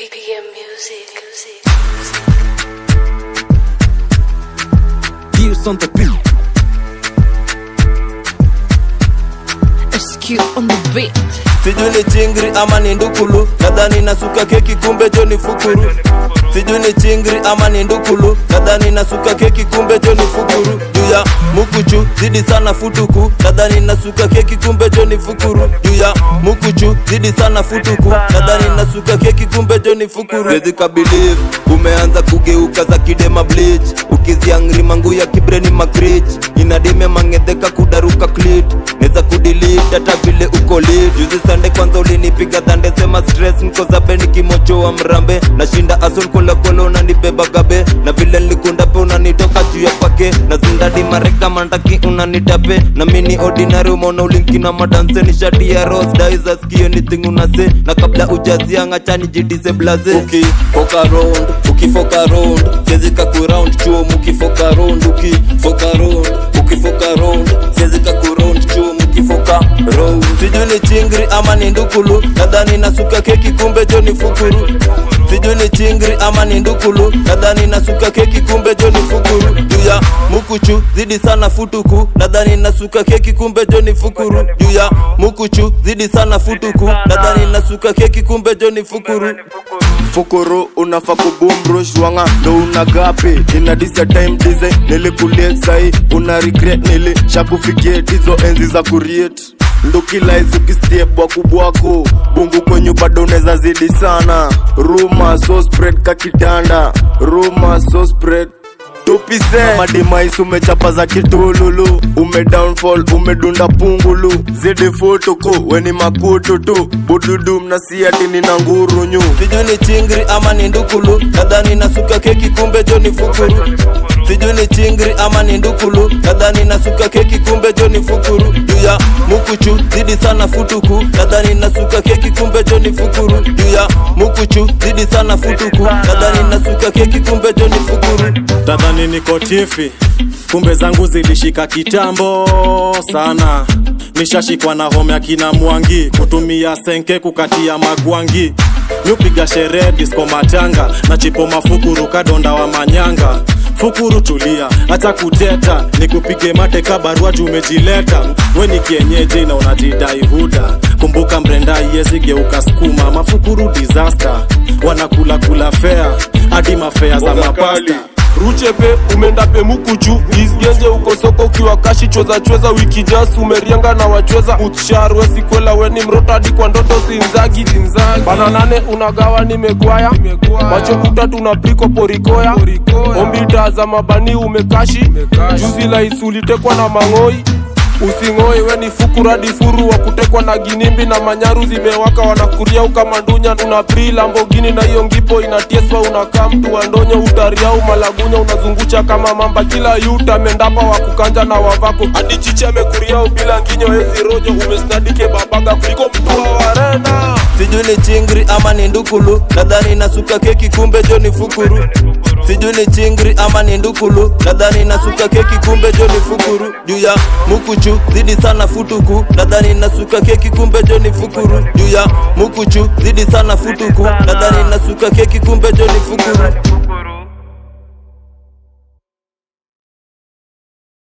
BPM music. music. Views on the beat. SQ on the beat. sijui ni chingri ama ni ndukulu nadhani nasuka keki kumbe jo ni fukuru sijui ni chingri ama ni ndukulu nadhani nasuka keki kumbe jo ni fukuru juu ya mukuchu zidi sana futuku nadhani nasuka keki kumbe jo ni fukuru juu ya mukuchu zidi sana futuku nadhani nasuka keki kumbe jo ni fukuru Siwezi kabiliv umeanza kugeuka za kidema bleach ukiziangri mangu ya kibreni makrich inadime mangedheka kudaruka clit neza kudilit hata vile uko lit juzi sande kwanza ulinipiga dhande sema stress niko zabe nikimochoa mrambe nashinda ason kolekole unanibeba gabe na vile nilikunda pe unanitoka juu ya pake na zindadi mareka mandaki unanitape na mini ordinary umeona ulinkina madanse ni shati ya ros daiza skio anything unase na kabla ujazianga chani jidise blaze ukifoka round ukifoka round siwezi kakuround chuo mukifoka round ukifoka round ukifoka round siwezi kakuround chuo mukifoka round sijui ni chingri ama ni ndukulu nadhani nasuka keki kumbe jo ni fukuru sijui ni chingri ama ni ndukulu nadhani nasuka keki kumbe jo ni fukuru juu ya mukuchu zidi sana futuku nadhani nasuka keki kumbe jo ni fukuru juu ya mukuchu zidi sana futuku nadhani nasuka keki kumbe jo ni fukuru fukuru unafa kubumrushwanga ndo una gapi inadisa time design nilikulie sai una regret nilishakufikie hizo enzi za kuriet ndukilaizukistiebwa kubwako bungu kwenyu bado unaweza zidi sana ruma so spread kakitanda ruma so spread tupise madimais umechapa za kitululu ume downfall umedunda pungulu zidi futuku weni makutu tu bududu mnasiati nina ngurunyu sijui ni chingri ama ni ndukulu nadhani nasuka keki kumbe jo ni fukuru sijui ni chingri ama ni ndukulu nadhani nasuka keki kumbe jo ni fukuru juu ya mukuchu zidi sana futuku nadhani nasuka keki kumbe jo ni fukuru juu ya mukuchu zidi sana futuku nadhani nasuka keki kumbe jo ni fukuru tadhani niko tifi kumbe zangu zilishika kitambo sana nishashikwa na home ya kina mwangi kutumia senke kukatia magwangi nyupiga sherehe disko matanga na chipo mafukuru kadonda wa manyanga fukuru tulia hata kuteta nikupige mate ka barua juu umejileta we ni kienyeji na unajidai huda kumbuka mrenda iyezigeuka skuma mafukuru disaster wanakula kula fea hadi mafea za mapasta ruchepe umeenda pemukuju isgenje uko soko ukiwa kashi chweza chweza wiki jas umerianga na wachweza utsharwe sikwela weni mroto hadi kwa ndoto zinzagi bana nane unagawa nimegwaya macho utatu unapiko porikoya ombita za mabani umekashi juzi la isulitekwa na mang'oi using'oi we ni fukuradi furu wa kutekwa na ginimbi na manyaru zimewaka wanakuria ukamandunya una pri lambogini na hiyo ngipo inatieswa unakaa mtu wandonyo utariau malagunya unazungusha kama mamba kila yuta mendapa wa kukanja na wavako hadi chichi amekuriau bila nginyo ezi rojo umesnadike babaga kuliko mtu wa warena sijui ni chingri ama ni ndukulu nadhani nasuka keki kumbe jo ni fukuru sijui ni chingri ama ni ndukulu nadhani nasuka keki kumbe jo ni fukuru juu ya mukuchu zidi sana futuku nadhani nasuka keki kumbe jo ni fukuru juu ya mukuchu zidi sana futuku nadhani nasuka keki kumbe jo ni fukuru